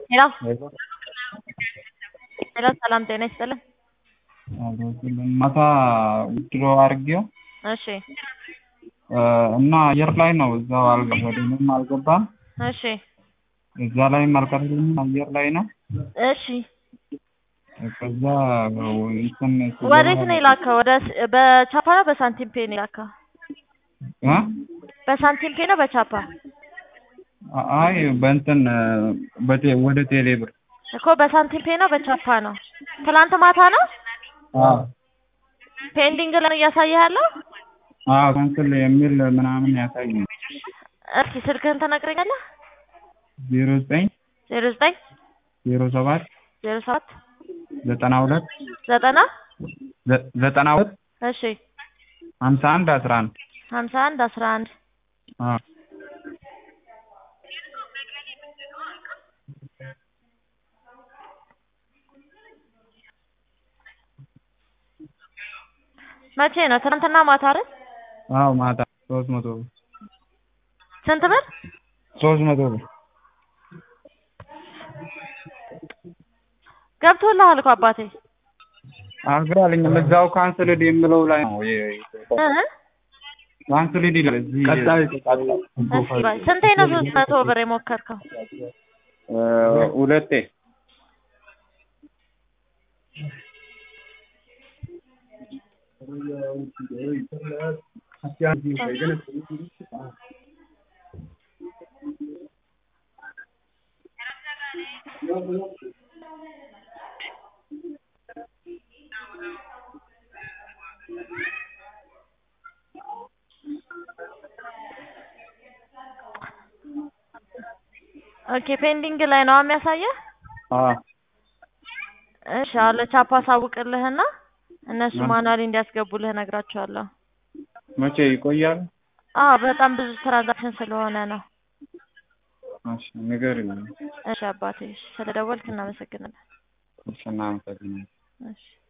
ሄሎ ሄሎ ሰላም ጤና ይስጥልን። ማታ ዊድሮ አድርጌው እሺ እና አየር ላይ ነው እዛው አልገ ወደ ምንም አልገባም። እሺ እዛ ላይም አልቀረልኝም አየር ላይ ነው። እሺ ከዛ እንትን ወዴት ነው የላከው? ወደ በቻፓ ነው በሳንቲም ፔ ነው የላከው? እ በሳንቲም ፔ ነው በቻፓ? አይ በእንትን በቴ ወደ ቴሌ ብር እኮ በሳንቲም ፔ ነው በቻፓ ነው? ትላንት ማታ ነው አዎ ፔንዲንግ ላይ ነው እያሳየህ ያለው? አዎ ካንስል የሚል ምናምን ያሳየኝ እስኪ ስልክህን ትነግረኛለህ? ዜሮ ዘጠኝ ዜሮ ዘጠኝ ዜሮ ሰባት ዜሮ ሰባት ዘጠና ሁለት ዘጠና ዘጠና ሁለት እሺ ሀምሳ አንድ አስራ አንድ ሀምሳ አንድ አስራ አንድ አዎ መቼ ነው? ትናንትና ማታ አይደል? አዎ ማታ ሶስት መቶ ብር ስንት ብር? ሶስት መቶ ብር ገብቶልሃል እኮ አባቴ አልገባልኝም። እዛው ካንስልድ የምለው ላይ ነው እ ካንስልድ ይላል። እዚህ ቀጣይ እሺ ባይ ስንቴ ነው ሶስት መቶ ብር የሞከርከው? ሁለቴ ኦኬ ፔንዲንግ ላይ ነው የሚያሳየህ? አዎ እሺ አለ ቻፓ አሳውቅልህና እነሱ ማኑዋሊ እንዲያስገቡልህ እነግራቸዋለሁ። መቼ ይቆያል? አዎ በጣም ብዙ ትራንዛክሽን ስለሆነ ነው። እሺ ንገሪኝ። እሺ አባቴ ስለደወልክ እናመሰግናለን። እሺ እናመሰግናለን። እሺ